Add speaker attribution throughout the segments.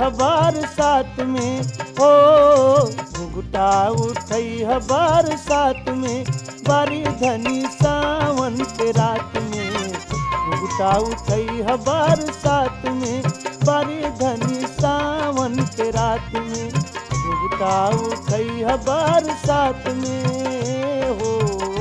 Speaker 1: ह बरसात में हो घुघुटा उठई ह बरसात में बारी धनी सावन के रात में घुघुटा उठई ह बरसात में बारी धनी सावन के रात में घुघुटा उठई ह बरसात में हो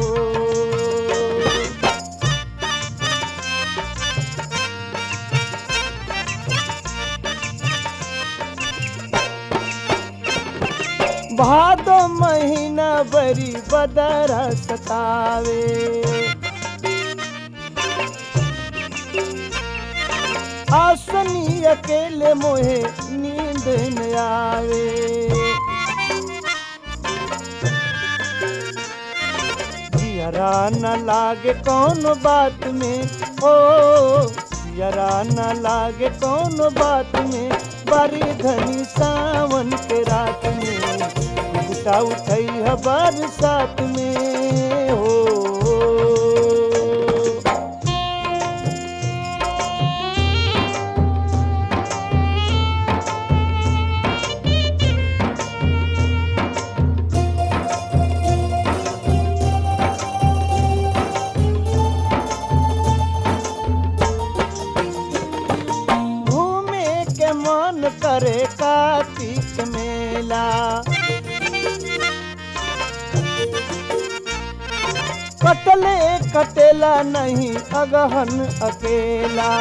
Speaker 1: भादो महीना बरी बदरा सतावे आसनी अकेले मोहे नींद न आवे जियरा न लागे कौन बात में ओ जियरा न लागे कौन बात में बारी धनी सावन के रात में घुटा उठई है बरसात में हो घूमे के मन करे कार्तिक मेला कटले कटेला नहीं अगहन अकेला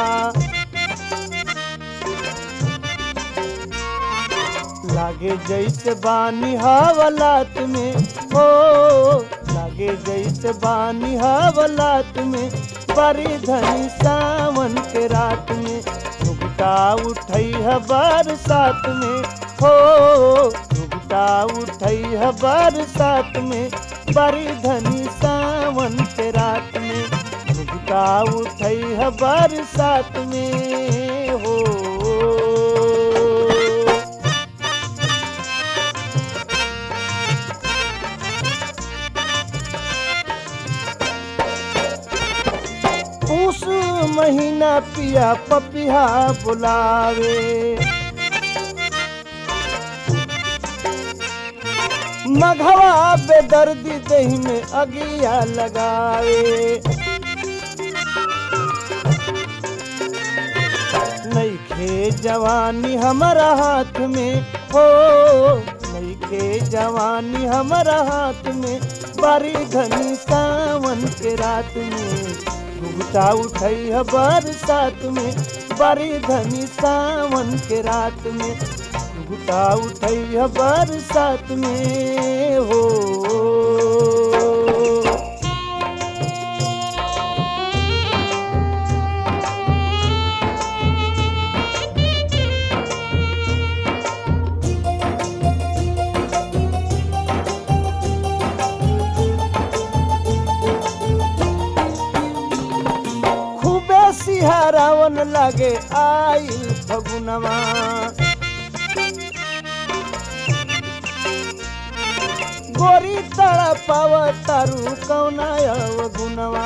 Speaker 1: लागे जैसे बानी हवलात में हो लागे जैसे बानी हवलात में बड़ी धनी सावन के रात में घुघटा उठई है बरसात में हो घुघटा उठई है बरसात में बड़ी धनी सावन के रात में घुघटा उठई है बरसात में हो उस महीना पिया पपिया बुलावे मघवा बेदर्दी दही में अगिया लगावे नईखे जवानी हमारा हाथ में हो नईखे जवानी हमारा हाथ में बारी घनी सावन के रात में घुघटा उठई है बरसात में बारी धनी सावन के रात में घुघटा उठई है बरसात में हो खूबे सिहरावन लागे आइल फगुनवा गोरी तड़ा पाव तारू कौना गुनवा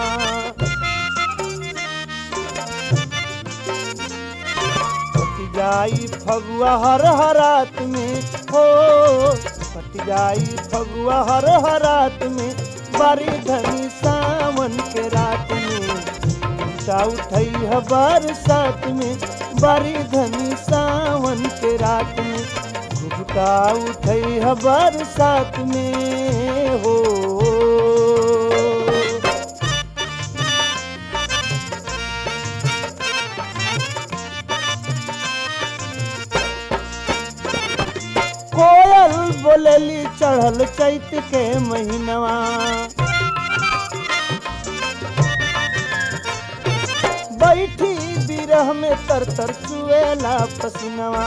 Speaker 1: पति जाई फगुआ हर हरात में हो पति जाई फगुआ हर हरात में बारी धनी सावन के रात में घुटा उठई है बरसात में बारी धनी सावन के रात में घुटा उठई है बरसात में हो कोयल बोलेली चढ़ल चैत के महीनवा बैठी बिरह में तर तर चुएला पसीनवा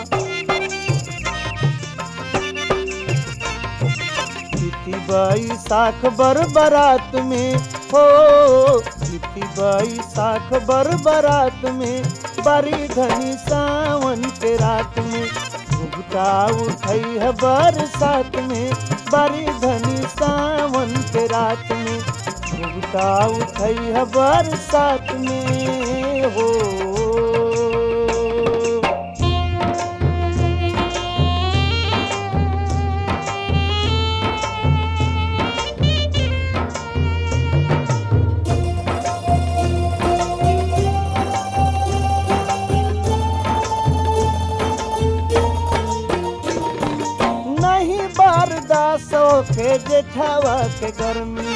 Speaker 1: बीती बैसाख बर बरात में हो बीती बैसाख बर बरात में बारी धनी सावन के रात में घुघटा उठई है बरसात में बारी धनी सावन के रात में घुघटा उठई है बरसात में हो बर्दाश्त के जेठावा के गर्मी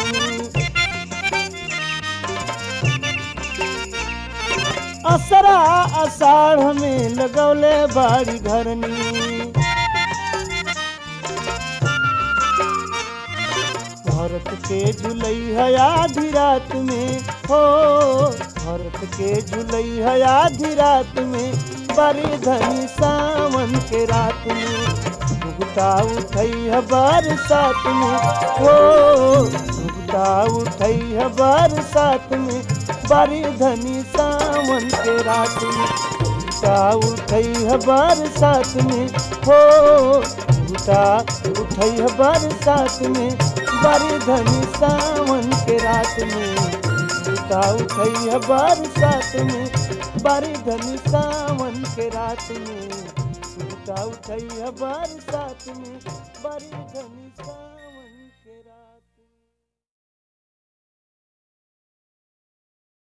Speaker 1: असरा अषाढ़ में लगौले बाड़ी घरनी भरत के झुलई है आधी रात में हो भरत के झुलई है आधी रात में बड़ी धनी सावन के रात में भुगता उठई है बरसात में हो भुगता उठई है बरसात में बड़ी धनी सावन के रात में भुगता उठई है बरसात में हो भुगता उठई है बरसात में बड़ी धनी सावन के रात में भुगता उठई है बरसात में बड़ी धनी सावन के रात में भुगता उठई है बरसात में बड़ी धनी सावन